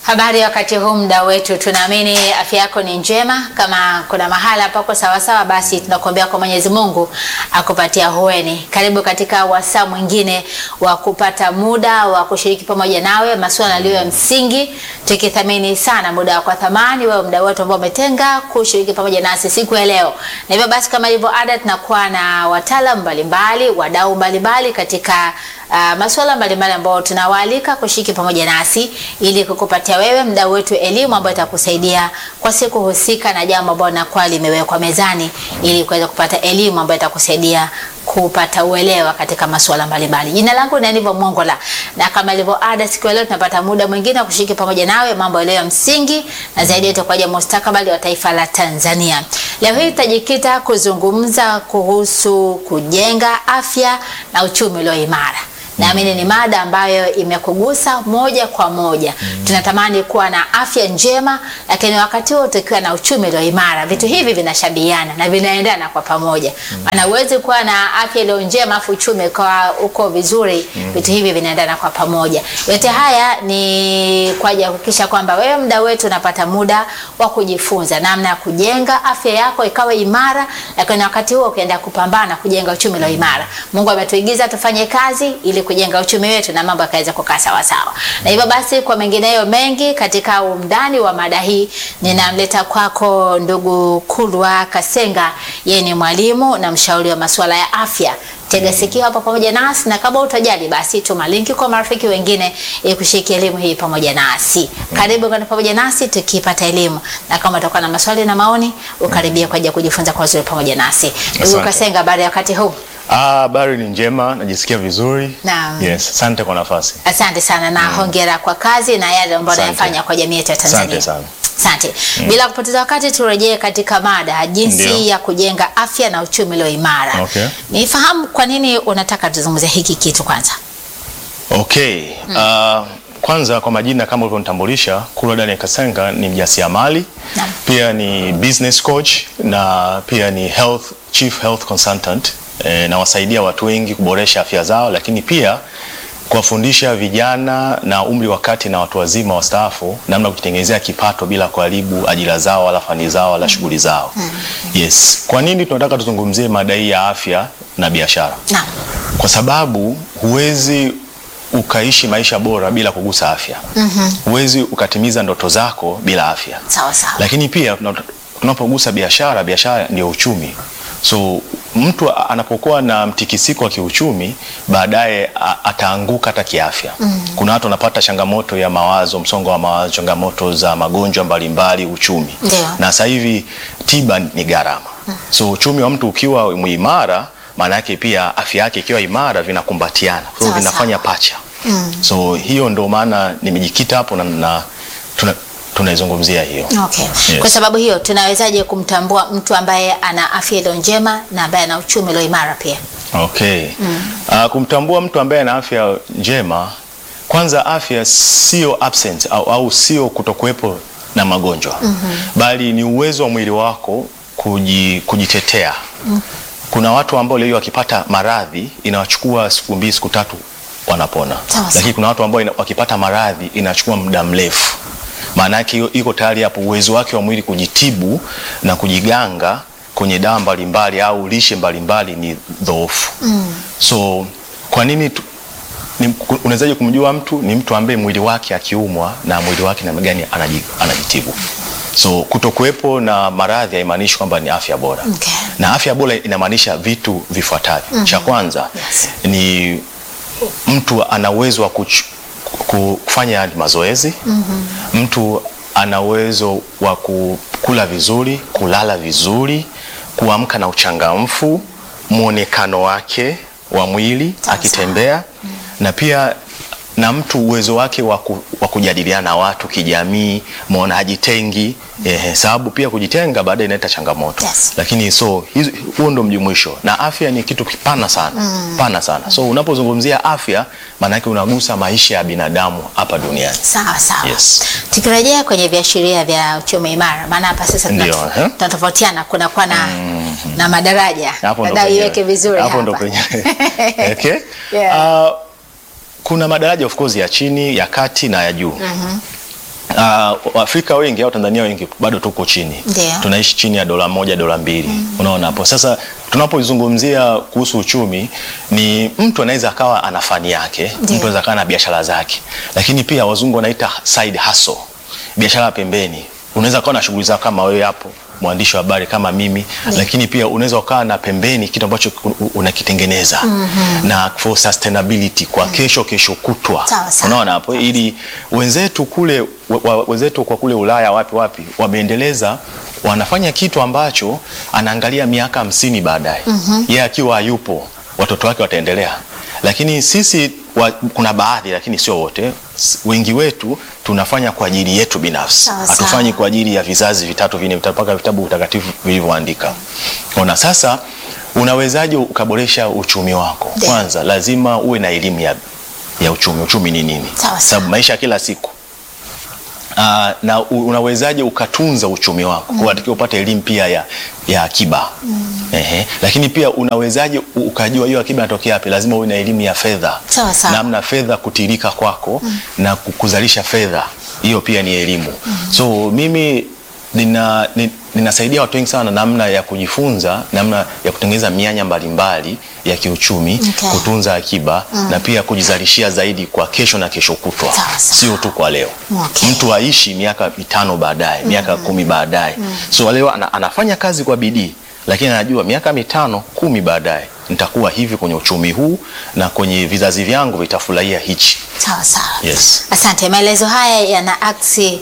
Habari ya wakati huu, mda wetu, tunaamini afya yako ni njema. Kama kuna mahala pako sawasawa, basi tunakuombea kwa Mwenyezi Mungu akupatia hueni. Karibu katika wasaa mwingine wa kupata muda wa kushiriki pamoja nawe masuala yaliyo ya msingi, tukithamini sana muda wako wa thamani, wewe mda wetu ambao umetenga kushiriki pamoja nasi siku ya leo. Na hivyo basi, kama ilivyo ada, tunakuwa na wataalamu mbalimbali, wadau mbalimbali katika Uh, masuala mbalimbali ambayo tunawaalika kushiriki pamoja nasi ili kukupatia wewe mdau wetu elimu ambayo itakusaidia kwa siku husika na jambo ambalo linakuwa limewekwa mezani ili kuweza kupata elimu ambayo itakusaidia kupata uelewa katika masuala mbalimbali. Jina langu ni Aniva Mongola, na kama ilivyo ada, siku ya leo tunapata muda mwingine wa kushiriki pamoja nawe mambo yaliyo ya msingi na zaidi yetu kwa ajili ya mustakabali wa taifa la Tanzania. Leo hii tutajikita kuzungumza kuhusu kujenga afya na uchumi ulio imara. Naamini ni mada ambayo imekugusa moja kwa moja. Mm. Tunatamani kuwa na afya njema, lakini wakati huo tukiwa na uchumi ulio imara. Vitu hivi vinashabihiana na vinaendana kwa pamoja. Maana mm. huwezi kuwa na afya iliyo njema afu uchumi kwa uko vizuri. Mm. Vitu hivi vinaendana kwa pamoja. Yote haya ni kwa ajili ya kuhakikisha kwamba wewe mda wetu unapata muda wa kujifunza namna ya kujenga afya yako ikawa imara, lakini wakati huo ukienda kupambana kujenga uchumi ulio imara. Mungu ametuigiza tufanye kazi ili kujenga uchumi wetu na mambo yakaweza kukaa sawa sawa. Na hivyo basi, kwa mengineyo mengi katika undani wa mada hii, ninamleta kwako ndugu Kulwa Kasenga. Yeye ni mwalimu na mshauri wa masuala ya afya. Tega sikio hapa pamoja nasi, na kama utajali, basi tuma linki kwa marafiki wengine ili kushiriki elimu hii pamoja nasi. Karibu kwa pamoja nasi tukipata elimu, na kama utakuwa na maswali na maoni, ukaribia kwa ajili ya kujifunza kwa uzuri pamoja nasi. Ndugu Kasenga, habari ya wakati huu? Habari ah, ni njema, najisikia vizuri. Naam. Yes, asante kwa nafasi. Asante sana na mm. hongera kwa kazi na yale ambayo unayofanya kwa jamii yetu ya Tanzania. Asante sana. Asante. Mm. Bila kupoteza wakati turejee katika mada jinsi Ndio. ya kujenga afya na uchumi ulio imara. Okay. Nifahamu kwa nini unataka tuzungumzie hiki kitu kwanza. Okay. Uh, kwanza kwa majina kama ulivyonitambulisha, Kulwa Daniel Kasenga ni mjasiriamali, Naam. pia ni business coach na pia ni health chief health consultant. E, nawasaidia watu wengi kuboresha afya zao, lakini pia kuwafundisha vijana na umri wa kati na watu wazima wastaafu namna ya kujitengenezea kipato bila kuharibu ajira zao wala fani zao wala shughuli zao. Yes. Kwa nini tunataka tuzungumzie mada hii ya afya na biashara? Naam. Kwa sababu huwezi ukaishi maisha bora bila kugusa afya. Huwezi ukatimiza ndoto zako bila afya. Sawa sawa. Lakini pia tuna- tunapogusa biashara, biashara ndio uchumi. So mtu a- anapokuwa na mtikisiko wa kiuchumi, baadaye a- ataanguka hata kiafya. Kuna watu wanapata changamoto ya mawazo, msongo wa mawazo, changamoto za magonjwa mbalimbali, uchumi. Ndio. Na sasa hivi tiba ni gharama. So uchumi wa mtu ukiwa muimara, maana yake pia afya yake ikiwa imara, vinakumbatiana, so Sawa, vinafanya sawa. pacha. So hiyo ndo maana nimejikita hapo na, na tuna, tunaizungumzia hiyo. Okay. Yes. Kwa sababu hiyo tunawezaje kumtambua mtu ambaye ana afya iliyo njema na ambaye ana uchumi ulio imara pia? Okay. Uh, kumtambua mtu ambaye ana afya njema, kwanza afya sio absent au, au sio kutokuwepo na magonjwa bali ni uwezo wa mwili wako kuji, kujitetea. Kuna watu ambao leo wakipata maradhi inawachukua siku mbili siku tatu wanapona, Sawa, sawa. lakini kuna watu ambao ina, wakipata maradhi inachukua muda mrefu. Maana yake hiyo- iko tayari hapo uwezo wake wa mwili kujitibu na kujiganga kwenye dawa mbalimbali au lishe mbalimbali ni dhoofu. So kwa nini tu- ni- ku- unawezaje kumjua mtu? Ni mtu ambaye mwili wake akiumwa na mwili wake namna gani anaji- anajitibu. So kutokuwepo na maradhi haimaanishi kwamba ni afya bora. Okay. Na afya bora inamaanisha vitu vifuatavyo. Cha kwanza Yes. ni mtu ana uwezo wa kuch- ku- kufanya mazoezi. Mtu ana uwezo wa ku- kula vizuri, kulala vizuri, kuamka na uchangamfu, mwonekano wake wa mwili Sawa, akitembea, na pia na mtu uwezo wake wa ku- wa kujadiliana na watu kijamii, maona hajitengi. Eh, sababu pia kujitenga baadaye inaleta changamoto Yes. lakini so hizo- huo ndo mjumuisho, na afya ni kitu kipana sana pana sana. So unapozungumzia afya, maanake unagusa maisha ya binadamu hapa duniani. Sawa sawa. Yes. Tukirejea kwenye viashiria vya uchumi imara, maana hapa sasa tuna- Ndio, eh? tunatofautiana, kuna kwa na, na madaraja. Hapo ndo Dada penyewe. iweke vizuri Hapo ndo hapa. penyewe. Okay? Yeah. Ah, kuna madaraja of course ya chini, ya kati na ya juu. Uh, Waafrika wengi au Tanzania wengi bado tuko chini, Ndio. tunaishi chini ya dola moja dola mbili. Unaona hapo sasa, tunapozungumzia kuhusu uchumi, ni mtu anaweza akawa ana fani yake, Ndio. mtu anaweza akawa na biashara zake, lakini pia wazungu wanaita side hustle, biashara ya pembeni. Unaweza ukawa na shughuli zako kama wewe hapo mwandishi wa habari kama mimi lakini pia unaweza ukawa na pembeni kitu ambacho u- unakitengeneza na for sustainability kwa kesho kesho kutwa Sawa, sawa. unaona hapo ili wenzetu kule wa- wa- wenzetu kwa kule Ulaya wapi wapi wameendeleza wanafanya kitu ambacho anaangalia miaka hamsini baadaye yeye akiwa hayupo watoto wake wataendelea lakini sisi wa, kuna baadhi lakini sio wote S- wengi wetu tunafanya kwa ajili yetu binafsi Sawa, sawa. hatufanyi kwa ajili ya vizazi vitatu vinne vitatu mpaka vitabu vitakatifu vilivyoandika ona sasa unawezaje ukaboresha uchumi wako Ndio. kwanza lazima uwe na elimu ya, ya uchumi uchumi ni nini Sawa, sababu maisha ya kila siku Uh, na u- unawezaje ukatunza uchumi wako mm. Unatakiwa upate elimu pia ya, ya akiba Ehe. Lakini pia unawezaje u- ukajua hiyo akiba inatokea wapi? Lazima uwe na elimu ya fedha, Sawa, sawa. namna fedha kutirika kwako na ku- kuzalisha fedha, hiyo pia ni elimu so mimi nina, ni- ninasaidia watu wengi sana namna ya kujifunza namna ya kutengeneza mianya mbalimbali ya kiuchumi Okay. kutunza akiba na pia kujizalishia zaidi kwa kesho na kesho kutwa, Sawa, sawa. sio tu kwa leo Okay. mtu aishi miaka mitano baadaye miaka kumi baadaye so leo ana, anafanya kazi kwa bidii lakini anajua miaka mitano kumi baadaye nitakuwa hivi kwenye uchumi huu na kwenye vizazi vyangu vitafurahia hichi Sawa sawa. Yes. Asante. Maelezo haya yana aksi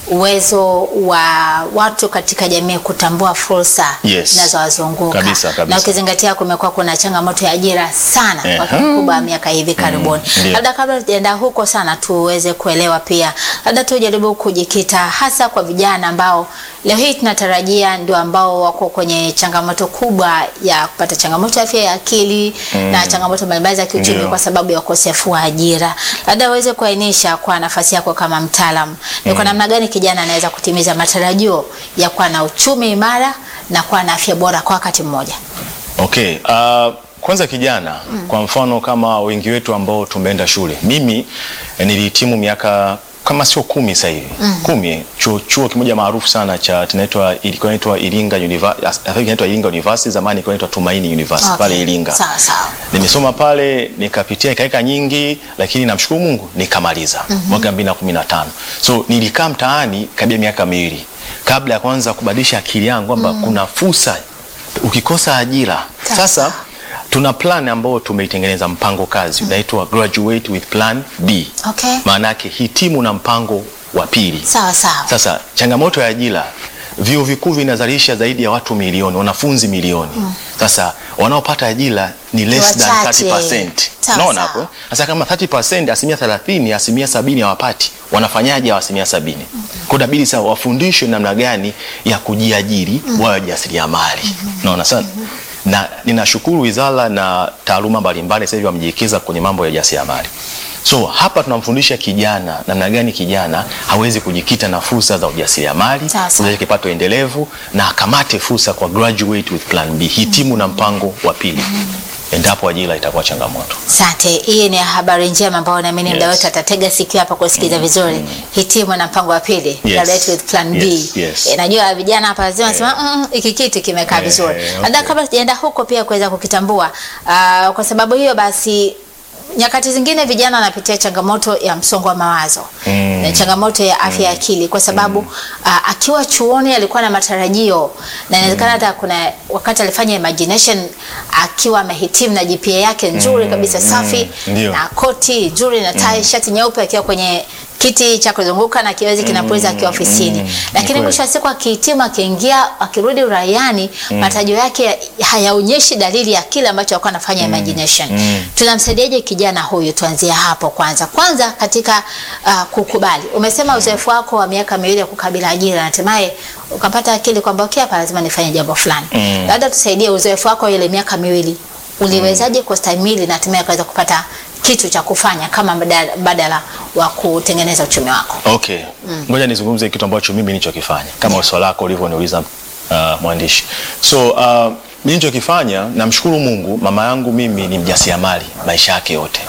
uwezo wa watu katika jamii kutambua fursa Yes. zinazowazunguka Kabisa, kabisa. na ukizingatia kumekuwa kuna changamoto ya ajira sana kwa Ehe. kiasi kikubwa miaka hivi karibuni. ndio. Labda kabla tujaenda huko sana, tuweze kuelewa pia, labda tujaribu kujikita hasa kwa vijana ambao leo hii tunatarajia ndio ambao wako kwenye changamoto kubwa ya kupata changamoto ya afya ya akili na changamoto mbalimbali za kiuchumi Ndio. kwa sababu ya ukosefu wa ajira. Labda uweze kuainisha kwa nafasi yako kama mtaalam, ni kwa namna gani kijana anaweza kutimiza matarajio ya kuwa na uchumi imara na kuwa na afya bora kwa wakati mmoja. Okay, uh, kwanza kijana kwa mfano kama wengi wetu ambao tumeenda shule, mimi eh, nilihitimu miaka kama sio kumi sasa hivi kumi, chuo, chuo kimoja maarufu sana cha kinaitwa ilikuwa inaitwa Iringa University, I think inaitwa Iringa University, zamani ilikuwa inaitwa Tumaini University Okay. pale Iringa. Sawa sawa. Nimesoma pale nikapitia ikaeka nyingi, lakini namshukuru Mungu nikamaliza mwaka 2015. So nilikaa mtaani karibia miaka miwili kabla ya kuanza kubadilisha akili yangu kwamba kuna fursa ukikosa ajira. Sawa. Sasa tuna plan ambayo tumeitengeneza mpango kazi unaitwa graduate with plan B. Okay. Maana yake hitimu na mpango wa pili. Sawa sawa. Sasa changamoto ya ajira, vyuo vikuu vinazalisha zaidi ya watu milioni, wanafunzi milioni. Sasa wanaopata ajira ni less than Wachache. 30%. Sawa, Unaona sawa. hapo? Sasa kama 30%, asilimia 30, asilimia sabini hawapati, wanafanyaje hao asilimia sabini? Kwa inabidi sasa wafundishwe namna gani ya kujiajiri, wawe wajasiriamali. Unaona sana? Na ninashukuru wizara na taaluma mbalimbali sasa hivi wamejiwekeza kwenye mambo ya ujasiriamali. So hapa tunamfundisha kijana namna gani kijana hawezi kujikita na fursa za ujasiriamali, Sawa, sawa. kuzalisha kipato endelevu na akamate fursa kwa graduate with plan B, hitimu na mpango wa pili. Endapo ajira itakuwa changamoto. Asante. Hii ni habari njema ambayo naamini Yes. muda wote atatega sikio hapa kusikiza vizuri. Hitimu na mpango wa pili, Yes. graduate with plan B. Yes, yes. Eh, najua vijana hapa lazima wasema "Mm, hiki kitu kimekaa Eh, vizuri. eh, Labda okay. kabla tujaenda huko pia kuweza kukitambua. ah, kwa sababu hiyo basi nyakati zingine vijana wanapitia changamoto ya msongo wa mawazo Mm. na changamoto ya afya ya akili kwa sababu ah, akiwa chuoni alikuwa na matarajio na inawezekana hata kuna wakati alifanya imagination akiwa amehitimu na GPA yake nzuri kabisa safi Ndio. na koti nzuri na tai shati nyeupe akiwa kwenye kiti cha kuzunguka na kiwezi kinapuliza akiwa ofisini, mm, lakini ni mwisho wa siku akihitimu, akiingia, akirudi uraiani, matarajio yake hayaonyeshi dalili ya kile ambacho alikuwa anafanya imagination. Tunamsaidiaje kijana huyu? Tuanzie hapo kwanza. Kwanza katika uh, kukubali. Umesema uzoefu wako wa miaka miwili ya kukabila ajira, na hatimaye ukapata akili kwamba okay, hapa lazima nifanye jambo fulani. Mm. Labda tusaidie uzoefu wako wa ile miaka miwili, uliwezaje kustahimili na hatimaye ukaweza kupata kitu cha kufanya kama mbadala, mbadala wa kutengeneza uchumi wako. Okay. Ngoja nizungumze kitu ambacho mimi nilichokifanya kama swali lako ulivyoniuliza uh, mwandishi. So uh, nilichokifanya namshukuru Mungu, mama yangu mimi ni mjasiriamali maisha yake yote. Okay.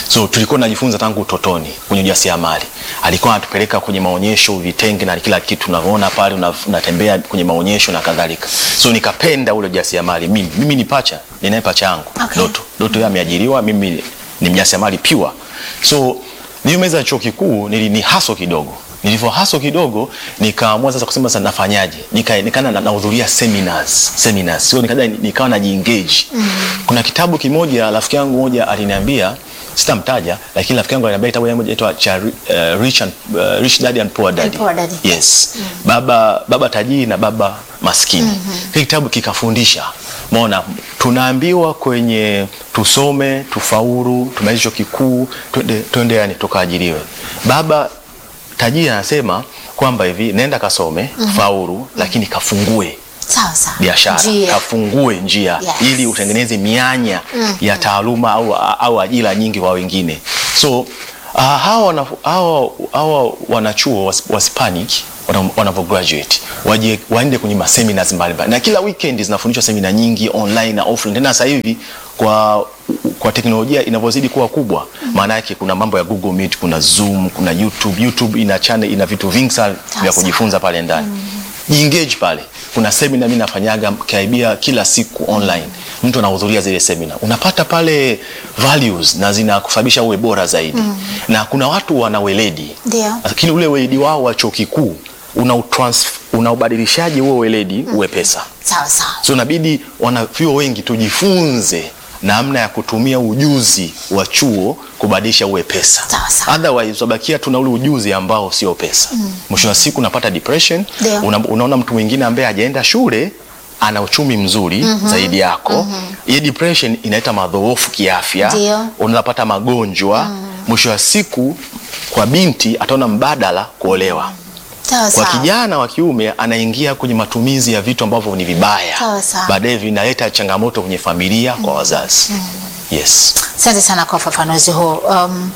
So tulikuwa tunajifunza tangu utotoni kwenye ujasiriamali. Alikuwa anatupeleka kwenye maonyesho, vitenge na kila kitu unavyoona pale, una- unatembea kwenye maonyesho na kadhalika. So nikapenda ule ujasiriamali. Mimi mimi ni pacha, ninaye pacha yangu Okay. Doto. Doto yeye ameajiriwa, mimi ni mjasiriamali pure. So nilipomaliza chuo kikuu nili ni haso kidogo. Nilivyo haso kidogo nikaamua sasa kusema sasa nafanyaje? Nika nikana na- nahudhuria seminars, seminars. So nikaja nikawa najiengage. Kuna kitabu kimoja rafiki yangu moja aliniambia sitamtaja lakini rafiki yangu aliniambia kitabu moja inaitwa cha uh, Rich and uh, Rich Dad and Poor Dad. And Poor Dad. Yes. Baba baba tajiri na baba maskini. Hiki kitabu kikafundisha. Maona tunaambiwa kwenye tusome, tufaulu, tumalize chuo kikuu, twende twende yani tukaajiriwe. Baba tajiri anasema kwamba hivi nenda kasome, faulu, lakini kafungue Sawa sawa. biashara Njia. kafungue njia Yes. ili utengeneze mianya ya taaluma au, au ajira nyingi kwa wengine so uh, hawa, wana, hawa, hawa wanachuo was- wasipanic wana- wanavyo graduate waje waende kwenye maseminars mbalimbali na kila weekend zinafundishwa semina nyingi online na offline tena sasa hivi kwa kwa teknolojia inavyozidi kuwa kubwa maana yake kuna mambo ya Google Meet kuna Zoom kuna YouTube YouTube ina channel ina vitu vingi sana vya Sasa. kujifunza pale ndani jiengage pale kuna semina mimi nafanyaga karibia kila siku online mtu anahudhuria zile semina unapata pale values na zinakusababisha uwe bora zaidi na kuna watu wana weledi Ndio. lakini ule weledi wao wa chuo kikuu unautrans- unaubadilishaje huo weledi uwe pesa Sawa sawa. so inabidi wanavyuo wengi tujifunze namna ya kutumia ujuzi wa chuo kubadilisha uwe pesa Sawa, sawa. otherwise utabakia tuna ule ujuzi ambao sio pesa mwisho wa siku unapata depression Ndio. una, unaona mtu mwingine ambaye hajaenda shule ana uchumi mzuri zaidi yako hii depression inaleta madhoofu kiafya Ndio. unapata magonjwa mwisho wa siku kwa binti ataona mbadala kuolewa Sawa kwa sawa. kijana wa kiume anaingia kwenye matumizi ya vitu ambavyo ni vibaya, Sawa, sawa. baadaye vinaleta changamoto kwenye familia kwa wazazi. Yes. Asante sana kwa ufafanuzi huu. Um,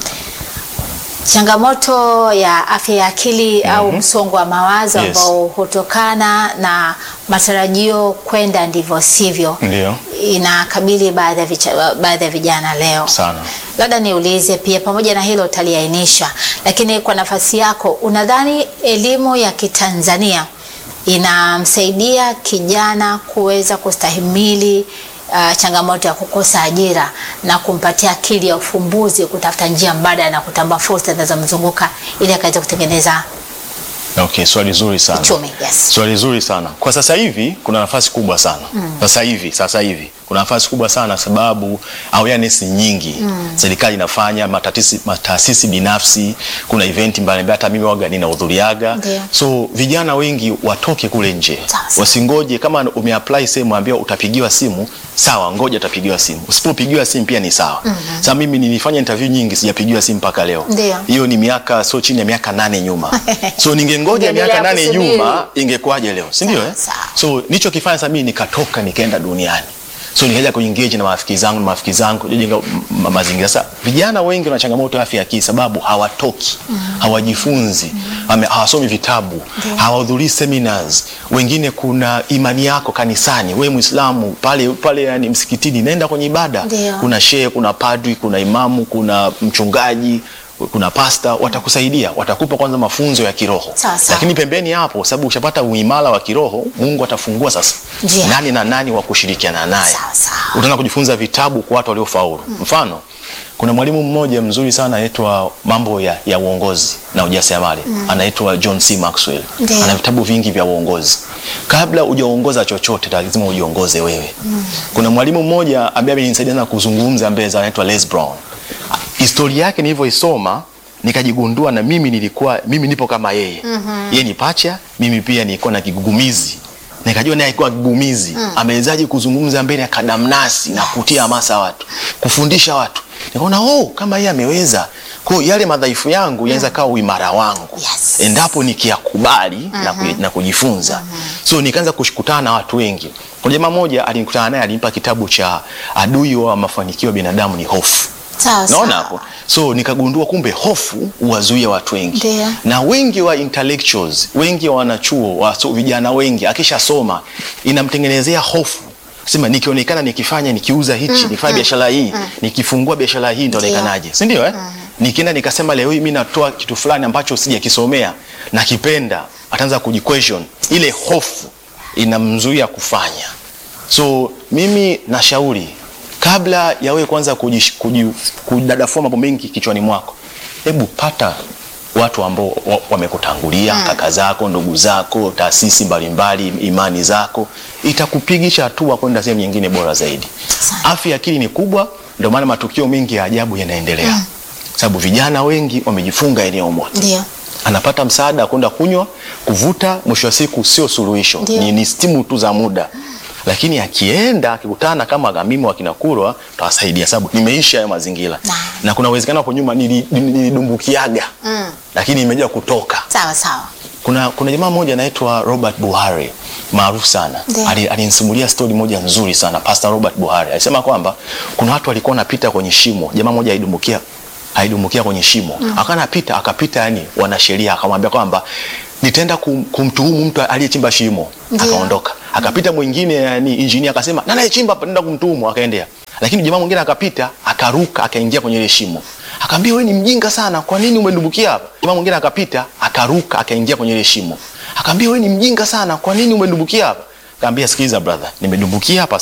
changamoto ya afya ya akili au msongo wa mawazo Yes. ambao hutokana na matarajio kwenda ndivyo sivyo Ndio. inakabili baadhi ya vicha- baadhi ya vijana leo. Sana. Labda niulize pia, pamoja na hilo utaliainisha, lakini kwa nafasi yako, unadhani elimu ya Kitanzania inamsaidia kijana kuweza kustahimili uh, changamoto ya kukosa ajira na kumpatia akili ya ufumbuzi kutafuta njia mbadala na kutambua fursa zinazomzunguka ili akaweza kutengeneza Okay, swali zuri sana. uchumi? Yes. Swali zuri sana. Kwa sasa hivi kuna nafasi kubwa sana. Sasa hivi, sasa hivi kuna nafasi kubwa sana sababu awareness ni nyingi. Serikali inafanya matatisi, mataasisi binafsi, kuna event mbalimbali hata mimi waga ninahudhuriaga. Ndio. So vijana wengi watoke kule nje. Sawa, sawa. Wasingoje kama umeapply sehemu ambayo utapigiwa simu, sawa, ngoja utapigiwa simu. Usipopigiwa simu pia ni sawa. Sasa mimi nilifanya interview nyingi sijapigiwa simu mpaka leo. Ndio. Hiyo ni miaka sio chini ya miaka nane nyuma. So ningengoja Ungeendelea miaka nane kusubiri. nyuma ingekuwaje leo si ndio Sawa, eh? sawa. so nilichokifanya sasa mimi nikatoka nikaenda duniani so nikaja kuengage na marafiki zangu na marafiki zangu kujenga ma- mazingira sasa vijana wengi wana changamoto ya afya ya akili sababu hawatoki hawajifunzi ame- hawasomi vitabu hawahudhurii seminars wengine kuna imani yako kanisani we muislamu pale pale yani msikitini nenda kwenye ibada Ndio. kuna shehe kuna padri kuna imamu kuna mchungaji kuna pasta watakusaidia watakupa kwanza mafunzo ya kiroho Sawa, sawa. lakini pembeni hapo sababu ushapata uimara wa kiroho mungu atafungua sasa Njia. nani na nani wa kushirikiana naye Sawa, sawa. utaanza kujifunza vitabu kwa watu waliofaulu mfano kuna mwalimu mmoja mzuri sana anaitwa mambo ya, ya uongozi na ujasiriamali anaitwa John C. Maxwell Ndio. ana vitabu vingi vya uongozi kabla hujaongoza chochote lazima ujiongoze wewe kuna mwalimu mmoja ambaye amenisaidia sana kuzungumza mbele za anaitwa Les Brown historia yake nilivyoisoma nikajigundua na mimi nilikuwa mimi nipo kama yeye yeye ni pacha mimi pia nilikuwa na kigugumizi nikajua naye alikuwa kigugumizi amewezaje kuzungumza mbele ya kadamnasi na kutia hamasa watu kufundisha watu nikaona oh kama yeye ameweza kwa hiyo yale madhaifu yangu yanaweza kawa uimara wangu Yes. endapo nikiyakubali na, kuji- na kujifunza so nikaanza kushukutana na watu wengi kuna jamaa moja alinikutana naye alimpa kitabu cha adui wa mafanikio ya binadamu ni hofu Sawa naona sawa. hapo so nikagundua kumbe hofu huwazuia watu wengi Ndio. na wengi wa intellectuals wengi wa wanachuo wa so, vijana wengi akishasoma inamtengenezea hofu sema nikionekana nikifanya nikiuza hichi nikifanya biashara hii nikifungua biashara hii nitaonekanaje si ndio eh? nikienda nikasema leo hii mimi natoa kitu fulani ambacho sijakisomea nakipenda ataanza kujiquestion ile hofu inamzuia kufanya so mimi nashauri kabla ya wewe kwanza kujish- kuji- kudadafua mambo mengi kichwani mwako hebu pata watu ambao wa- wamekutangulia kaka zako ndugu zako taasisi mbalimbali imani zako itakupigisha hatua kwenda sehemu nyingine bora zaidi afya ya akili ni kubwa ndio maana matukio mengi ya ajabu yanaendelea sababu vijana wengi wamejifunga eneo moja Ndio. anapata msaada wa kwenda kunywa kuvuta mwisho wa siku sio suluhisho Ndio. ni, ni stimu tu za muda lakini akienda akikutana kama gamimi wakinakurwa tawasaidia sababu nimeisha hayo mazingira Naam. na kuna uwezekano hapo nyuma nili- nili- nilidumbukiaga Mm. lakini imejaa kutoka Sawa sawa. kuna, kuna jamaa mmoja anaitwa Robert Buhari maarufu sana Ndio. Ali- alinisimulia stori moja nzuri sana Pastor Robert Buhari alisema kwamba kuna watu walikuwa wanapita kwenye shimo jamaa mmoja aidumbukia aidumbukia kwenye shimo mm. akawa anapita akapita yani wanasheria akamwambia kwamba nitaenda kum, kumtuhumu mtu aliyechimba shimo Ndio. akaondoka akapita mwingine yani injinia akasema nani aliyechimba hapa nenda kumtuhumu akaendea lakini jamaa mwingine akapita akaruka akaingia kwenye ile shimo akaambia wewe ni mjinga sana kwa nini umedumbukia hapa jamaa mwingine akapita akaruka akaingia kwenye ile shimo akaambia wewe ni mjinga sana kwa nini umedumbukia hapa akaambia sikiliza brother nimedumbukia hapa